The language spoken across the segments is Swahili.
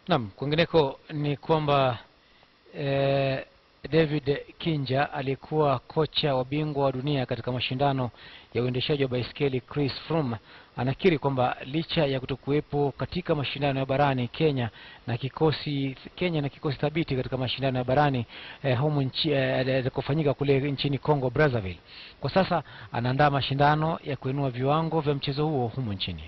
Naam, kwingineko ni kwamba eh, David Kinja aliyekuwa kocha wa bingwa wa dunia katika mashindano ya uendeshaji wa baiskeli Chris Froome anakiri kwamba licha ya kutokuwepo katika mashindano ya barani Kenya na kikosi Kenya na kikosi thabiti katika mashindano ya barani eh, humu nchi eh, yatakofanyika kule nchini Congo Brazzaville, kwa sasa anaandaa mashindano ya kuinua viwango vya mchezo huo humu nchini.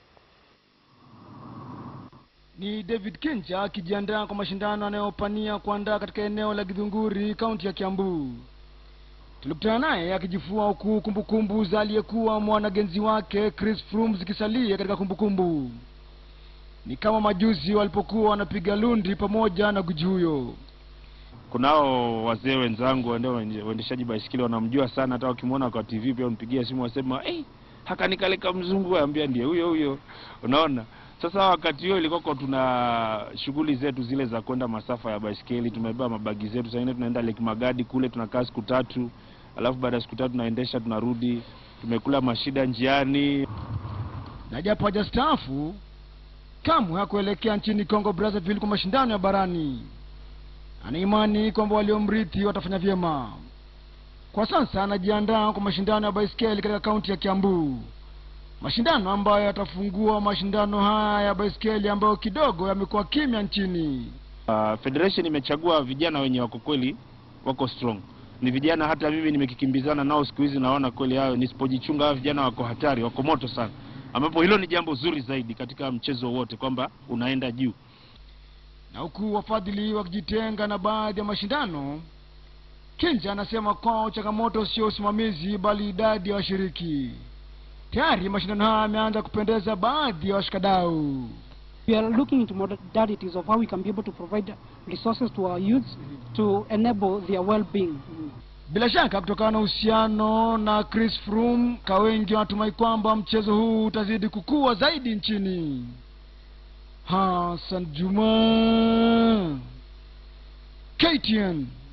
Ni David Kinja akijiandaa kwa mashindano anayopania kuandaa katika eneo la Githunguri, kaunti ya Kiambu. Tulikutana naye akijifua huku kumbukumbu za aliyekuwa mwanagenzi wake Chris Froome zikisalia katika kumbukumbu. Ni kama majuzi walipokuwa wanapiga lundi pamoja na guji huyo. kunao wazee wenzangu wende- waendeshaji baisikeli wanamjua sana, hata wakimwona kwa TV pia unipigia simu wasema hey, hakanikaleka mzungu, ambia ndiye huyo huyo. Unaona, sasa wakati huo ilikuwa tuna shughuli zetu zile za kwenda masafa ya baisikeli, tumebeba mabagi zetu, saa ingine tunaenda Lake Magadi kule, tunakaa siku tatu, alafu baada ya siku tatu tunaendesha, tunarudi, tumekula mashida njiani. Na japo hajastaafu kamwe hakuelekea nchini Congo Brazzaville kwa mashindano ya barani. Ana imani kwamba waliomrithi watafanya vyema. Kwa sasa anajiandaa kwa mashindano ya baiskeli katika kaunti ya Kiambu, mashindano ambayo yatafungua mashindano haya ya baiskeli ambayo kidogo yamekuwa kimya nchini. Uh, federation imechagua vijana wenye wako kweli wako strong, ni vijana hata mimi nimekikimbizana nao siku hizi, naona kweli hayo, nisipojichunga hao vijana wako hatari, wako moto sana, ambapo hilo ni jambo zuri zaidi katika mchezo wote kwamba unaenda juu. Na huku wafadhili wakijitenga na baadhi ya mashindano, Kinja anasema kwao changamoto sio usimamizi bali idadi ya washiriki. Tayari mashindano haya yameanza kupendeza baadhi ya washikadau. We are looking into modalities of how we can be able to provide resources to our youths to enable their well-being. Bila shaka kutokana na uhusiano na Chris Froome, ka wengi wanatumai kwamba mchezo huu utazidi kukua zaidi nchini. Hassan Juma, KTN.